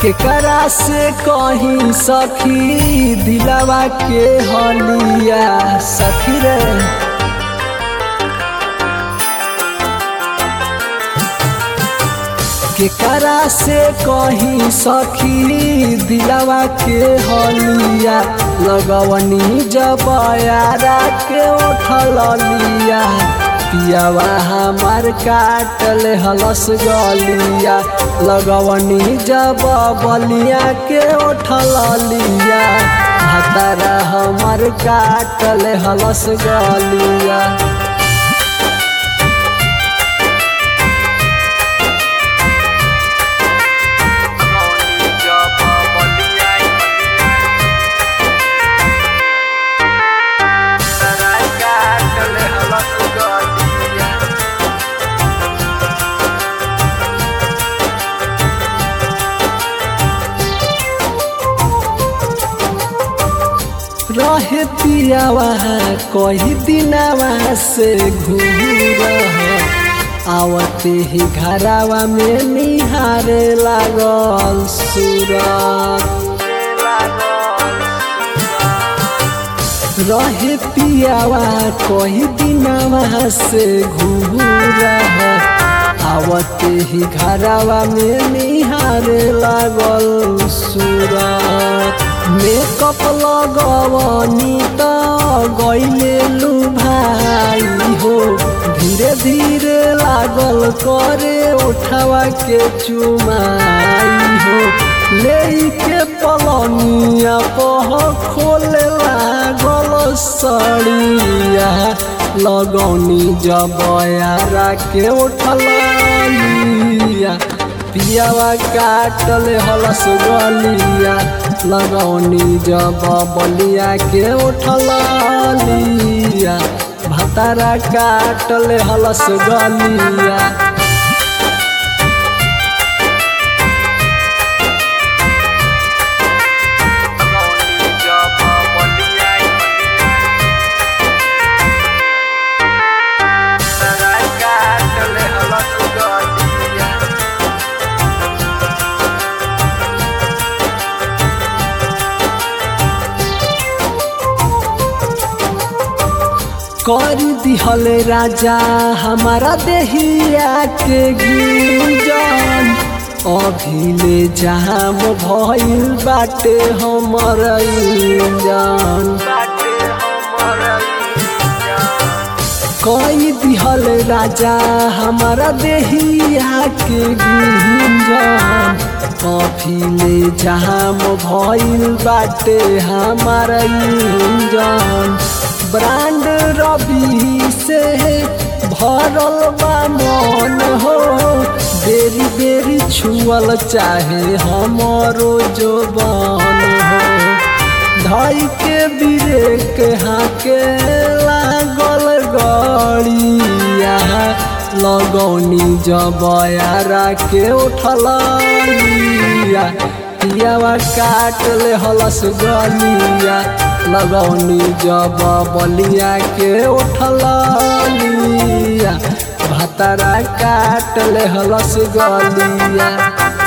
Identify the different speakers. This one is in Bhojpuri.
Speaker 1: केकरा से कहीं सखी दिलवा के हलिया सखी रे केकरा से कहीं सखी दिलवा के हलिया लगवनी जब यारा के उठल लिया पियावा हमार काटल हलस गलिया लगवनी जब बलिया के उठल लिया भतारा हमार काटल हलस गलिया रहे पियावा कही दिनावा से घूर आवते ही घरावा में निहारे लागल सूरत रहे पियावा कही दिनावा से घूर आवते ही घरावा में निहारे लागल सूरत मेकअप लगवनी त गईले लू भाई हो धीरे धीरे लागल करे उठावा के चुमाई हो ले के पलनिया पह खोले लागल सड़िया लगौनी जब यारा के उठलिया पियावा काटल हलस गलिया लगौनी जब बलिया के उठलिया भतारा काटल हलस गलिया कर दिहल राजा हमारा देहिया के गिरजन अभिले जाम भइल बाटे हमर इंजन कई दिहल राजा हमारा देहिया के गिरजन अभिले जाम भइल बाटे हमार इंजन ब्रांड रवि से भरल बा मन हो बेरी बेरी छुअल चाहे हमारो जो बन हो धई के बिरेक हाके लागल गड़िया लगौनी जब यारा के उठलिया पियावा काट ले हलस गलिया लगौनी जब बलिया के उठलिया भतरा काट ले हलस गलिया